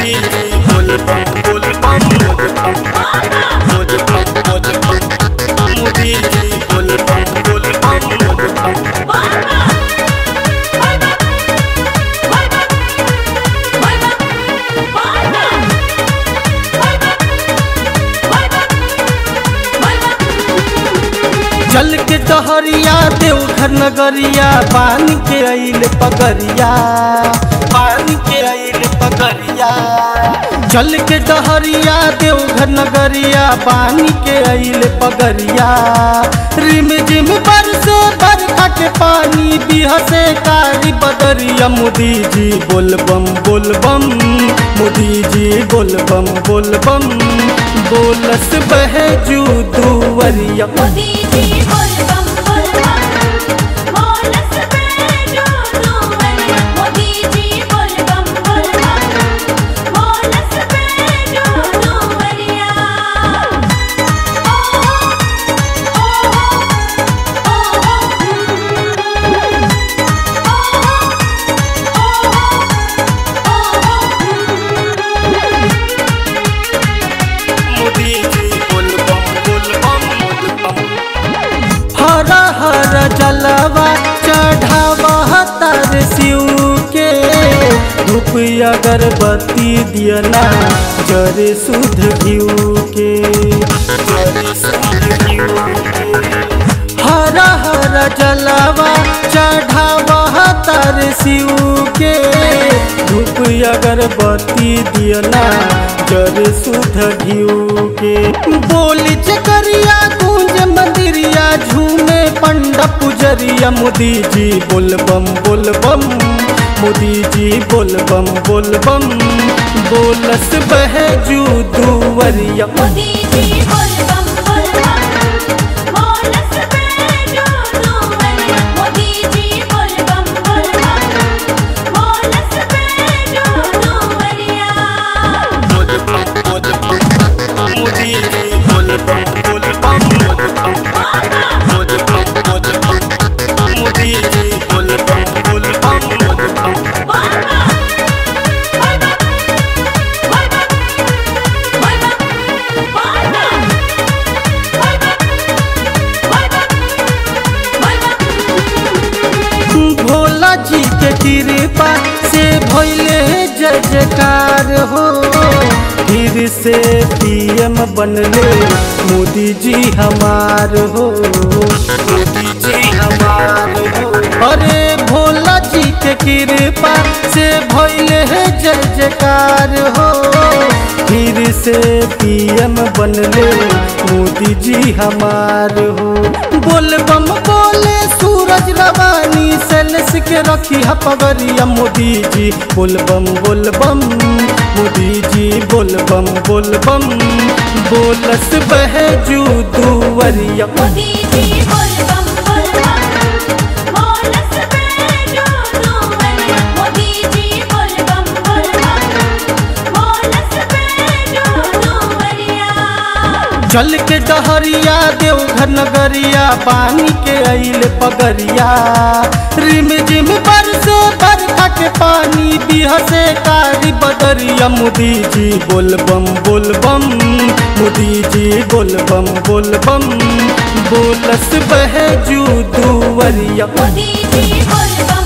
मोदी जी बोल बम बोल बम बोल बम बोल बम बोल बम मोदी जी बोल बम बोल बम बोल बम जल के डहरिया देवघर नगरिया पानी के आइल पगरिया पानी के आइल पगरिया जल के डहरिया देवघर नगरिया पानी के आइल पगरिया रिम जिम बरसे बरखा के पानी बिहसे कारी बदरिया मोदी जी बोल बम बोल बम मोदी जी बोल बम बोल बम बोलस बहे जू दुवरिया मोदी जी बोल बम बोल बम बोलस बेजो दुवरिया मोदी जी बोल बम बोल बम बोलस बेजो दुवरिया ओ मोदी जी बोल बम बोल बम बोल बम हरा हरा जलवा चढ़ावा तर शिव के धूप अगरबत्ती दियना जरे शुद्ध घिउ के जरे शुद्ध घिउ के। हरा हरा जलवा चढ़ावा तर शिव के धूप अगरबत्ती दियना जर शुद्ध घिउ के बोली चकरिया गूंज मंदिरिया झूमे पंडा पुजरिया मोदी जी बोल बम बोल बम मोदी जी बोल बम बोल बम बोलस बहे जू दुवरिया मोदी जी बोल बम बोल बम बोलस बेजो दुवरिया मोदी जी बोल बम बोल बम बोलस बेजो दुवरिया बोल बम बोल बम मोदी जी बोल बम बोल बम बोल बम बोल बम बोल बम मोदी जी बोल बम बोल बम बोल बम भोला जी के कृपा से भैले जय जयकार हो फिर से पीएम बनले मोदी जी हमार हो मोदी जी हमार हो अरे भोला जी के कृपा से भैले जय जयकार हो फिर से पीएम बनले मोदी जी हमार हो बोल बम बोले सूरज रवानी सेल्स के रखी है पगरिया मोदी जी बोल बम बोल बम मोदी जी बोल बम बोल बम बोलस बहे जू दुवरिया मोदी जी बोल बम बोल बम बोलस बेजो दुवरिया मोदी जी बोल बम बोल बम बोलस बेजो दुवरिया जल के डहरिया देवघर नगरिया पानी के आइल पगरिया रिम जिम बरसे बरखा के पानी बिहसे कारी बदरिया मोदी जी बोल बम बोल बम मोदी जी बोल बम बोल बम बोलस बहे जू दुवरिया मोदी जी बोल बम